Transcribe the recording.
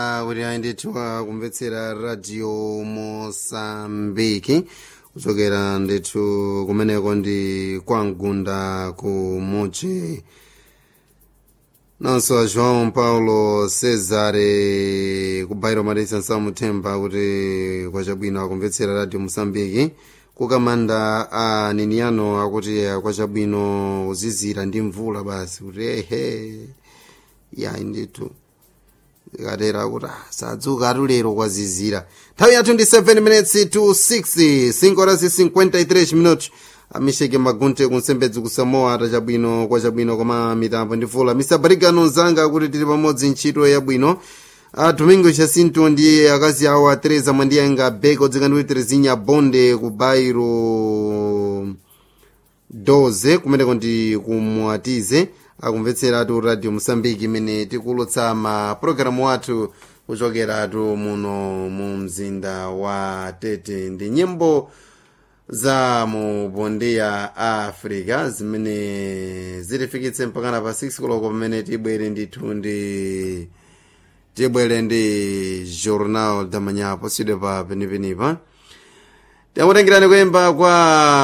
kuti ayendetwa kumvetsera radio mosambiki kuchokera ndithu kumeneko ndi kwamgunda ku muchi nonso a joão paulo cesare ku bairo marisa nsamuthemba kuti kwachabwino akumvetsera radio mosambiki kukamanda a niniano akuti kwachabwino uzizira ndi mvula basi kuti ehe yayi ndithu ikatera kuti sadzuka atu lero kwazizira nthawi yathu ndi 7 minutes to 6 5 horas 53 minutos amisheke magunte kunsembedzi kusamoa tachabwino kwachabwino koma mitambo ndi vula misabarikano nzanga kuti tili pamodzi ntchito yabwino a domingo jacinto ndi akazi awo a teresa mwandiyenga beko dzikandiwe terezinya bonde ku bairo 12 kumeneko ndi kumwatize akumvetseratu radio mosambiki imene tikulutsa mapulogalamu athu kuchokeratu muno mu mzinda wa tete ndi nyimbo za mu bondi ya africa zimene zitifikitse mpakana pa 6 koloko pamene tibwere ndithu ndi tibwere ndi journal da manhã posidwe pa penipenipa tiamutengerani kuyimba kwa